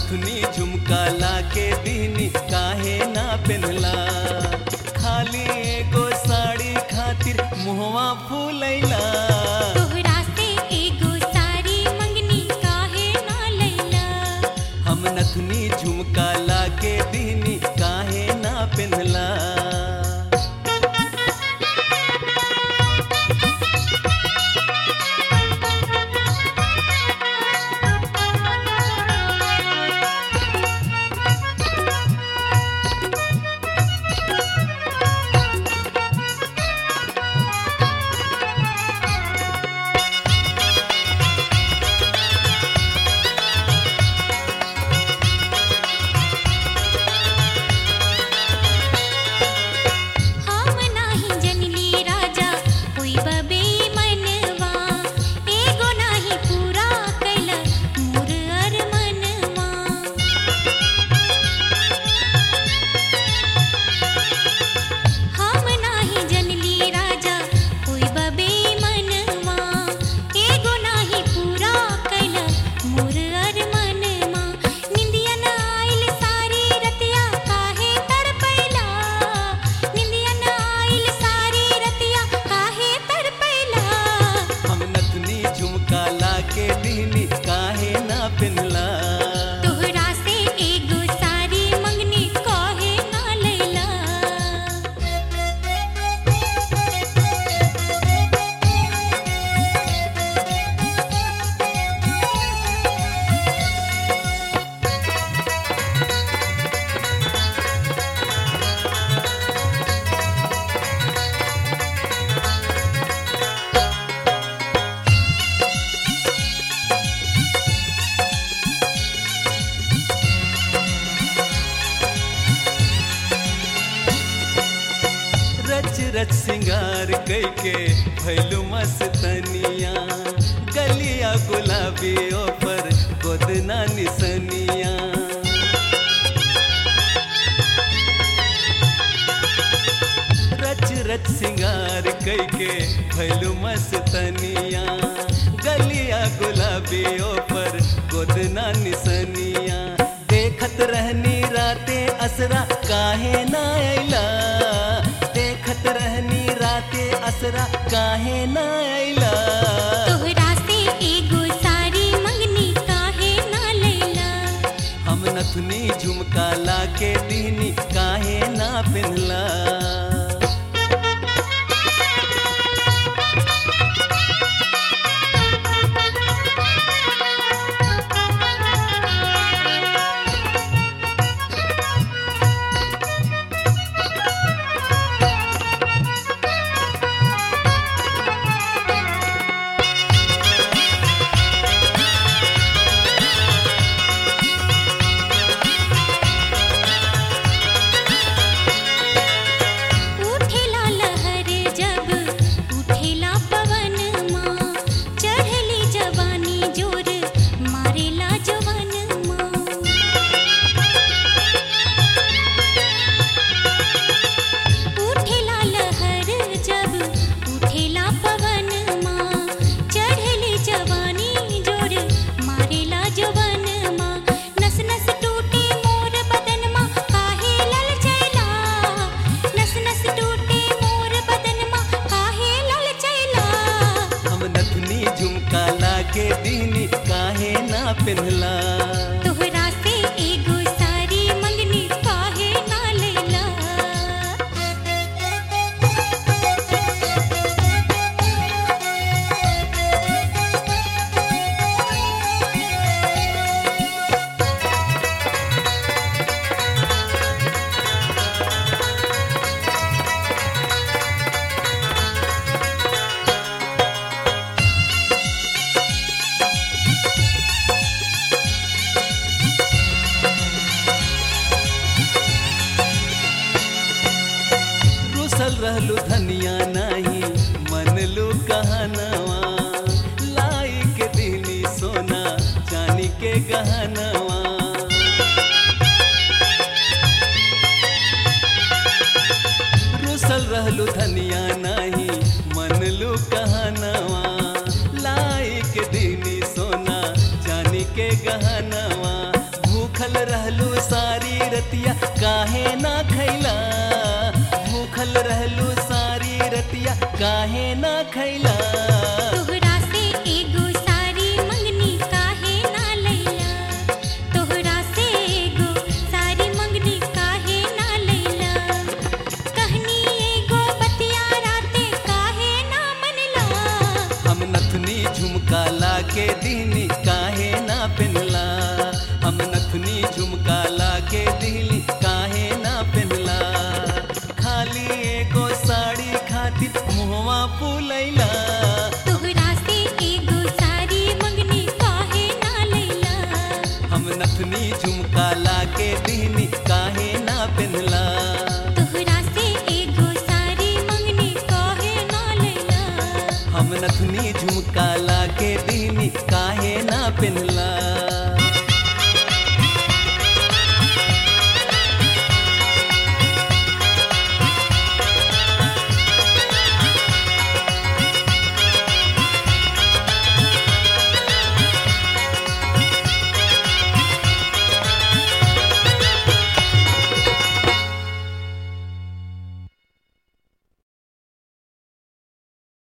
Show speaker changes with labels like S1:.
S1: नथुनी झुमका लाके दीनी काहे ना पेनला खाली एगो साड़ी खातिर मुहवा फूलैला
S2: तोहरा से एगो सारी मंगनी काहे ना लैला
S1: हम नथुनी झुमका लाके दीनी काहे ना पेनला
S2: हम नाही जनली राजा कोई बबे मनवा एगो नाही पूरा कैला मोर अरमनवा हम नाही जनली राजा कोई बबे मनवा एगो नाही पूरा कैला मोर अरमनवा निंदिया न आइल सारी रतिया काहे तड़पैला निंदिया न आइल सारी रतिया काहे तड़पैला
S1: हम नथुनी झुमका लाके दीनी काहे ना पेनला
S2: तोहरा से एगो सारी मंगनी काहे ना लैला
S1: रच रच सिंगार कैके भैलू मस्तनिया गलिया गुलाबी पर गोदना निसनिया रच रच सिंगार कैके भैलू मस्तनिया गलिया गुलाबी पर गोदना निसनिया देखत रहनी राते असरा काहे ना अइला देखत रहनी राते असरा काहे ना अइला
S2: तोहरा से एगो सारी मंगनी काहे ना लैला
S1: हम नथुनी झुमका लाके दीनी काहे ना पेनला
S2: उठेला लहर जब उठेला पवन माँ चढ़ली जवानी जोर मारेला जवन माँ उठेला लहर जब उठेला पवन माँ चढ़ली जवानी जोर मारेला जवन माँ नस नस टूटे मोर बदन माँ काहे लल चैला नस नस टूटे मोर बदन माँ काहे लल चैला
S1: हम नथुनी झुमका लाके दीनी काहे ना पेनला
S2: तोहरा से एगो सारी मंगनी काहे ना लैला
S1: रुसल रहलू धनिया नाही मनलू कहनवा लाई के दीनी सोना चानी के गहनवा रुसल रहलू धनिया नाही मनलू कहनवा लाई के दीनी सोना चानी के गहनवा भूख रतिया काहे ना खैला भूखल रहलू सारी रतिया काहे ना खैला
S2: तोहरा से एगो सारी मंगनी काहे ना लैला तोहरा से एगो सारी मंगनी काहे ना लैला कहनी एगो बतिया राते काहे ना मनला
S1: हम नथनी झुमका लाके दीनी काहे ना पहनला हम नथनी झुमका लाके दीनी काहे ना पहनला खाली एगो साड़ी खातिर मुहवा फूलैला
S2: तोहरा से एगो सारी मंगनी काहे ना लैला
S1: हम नथनी झुमका लाके दीनी काहे ना पहनला
S2: तोहरा से एगो सारी मंगनी काहे ना लैला
S1: हम नथनी झुमका लाके दीनी काहे ना पहनला